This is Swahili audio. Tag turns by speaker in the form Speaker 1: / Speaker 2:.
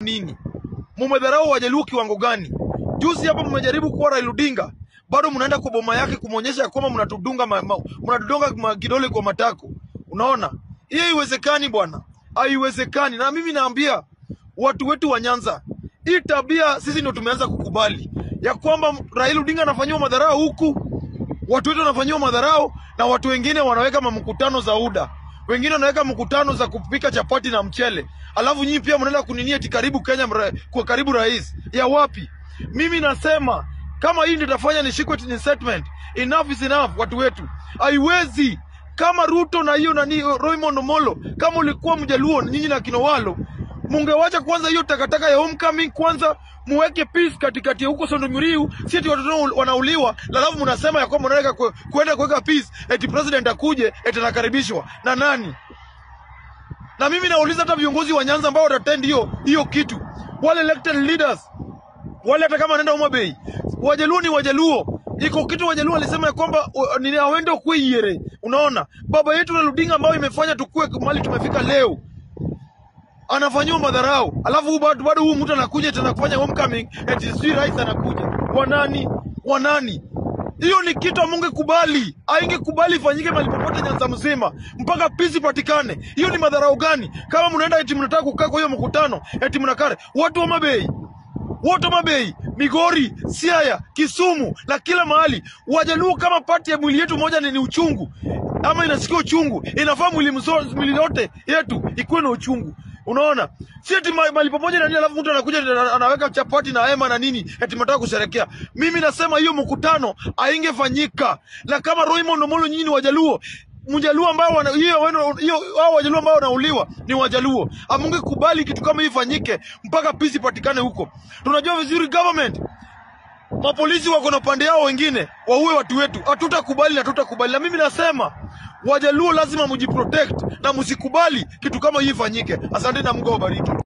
Speaker 1: nini? Mumedharau Wajaluo kiwango gani? Juzi hapa mmejaribu kuwa Raila Odinga, bado mnaenda kwa boma yake kumwonyesha ya kwamba mnatudunga ma, ma, mnatudunga ma kidole kwa matako. Unaona, hiyo haiwezekani bwana, haiwezekani. Na mimi naambia watu wetu wa Nyanza, hii tabia sisi ndio tumeanza kukubali ya kwamba Raila Odinga anafanyiwa madharau huku, watu wetu wanafanyiwa madharau, na watu wengine wanaweka mamkutano za UDA, wengine wanaweka mkutano za kupika chapati na mchele, alafu nyinyi pia mnaenda kuninia eti karibu Kenya mra, kwa karibu rais ya wapi? Mimi nasema kama hii ndio itafanya nishikwe ni statement, enough is enough. Watu wetu haiwezi kama Ruto na hiyo nani Raymond Omolo, kama ulikuwa Mjaluo nyinyi na Kinowalo, mungewacha kwanza hiyo takataka ya homecoming kwanza, muweke peace katikati ya huko Sondomiriu, si eti watoto wanauliwa, alafu mnasema ya kwamba mnataka ku- kuenda kuweka peace, eti president akuje, eti anakaribishwa na nani? Na mimi nauliza hata viongozi wa Nyanza ambao watatendi hiyo hiyo kitu, wale elected leaders wale hata kama anaenda Homa Bay, Wajaluo ni Wajaluo. Iko kitu Wajaluo alisema ya kwamba uh, ni awende kwe yere. Unaona, baba yetu Raila Odinga ambayo imefanya tukue mali tumefika leo anafanyiwa madharau, alafu huu bado bado huu mtu anakuja tena kufanya homecoming, eti sijui rais anakuja. Wanani wanani? Hiyo ni kitu amungekubali, aingekubali ifanyike mahali popote Nyanza mzima mpaka peace ipatikane. Hiyo ni madharau gani? Kama mnaenda eti mnataka kukaa kwa hiyo mkutano, eti mnakare watu wa Mabei wote Homa Bay, Migori, Siaya, Kisumu na kila mahali. Wajaluo kama pati ya mwili yetu moja ni, ni uchungu ama inasikia uchungu, inafaa mwili mso- mwili yote yetu ikuwe na uchungu. Unaona, si eti ma- mahali pamoja na nini, alafu mtu anakuja ana- anaweka chapati na hema na nini, eti mnataka kusherekea. Mimi nasema hiyo mkutano haingefanyika, na kama Raymond Omolo, nyinyi ni Wajaluo Mjaluo ambao wana hiyo wenu- hiyo hao Wajaluo ambao wanauliwa ni Wajaluo. Amungekubali kitu kama hii ifanyike mpaka peace ipatikane huko. Tunajua vizuri government mapolisi wako na pande yao, wengine waue watu wetu. Hatutakubali na hatutakubali, na mimi nasema Wajaluo lazima mjiprotect na msikubali kitu kama hii ifanyike. Asante na Mungu awabariki.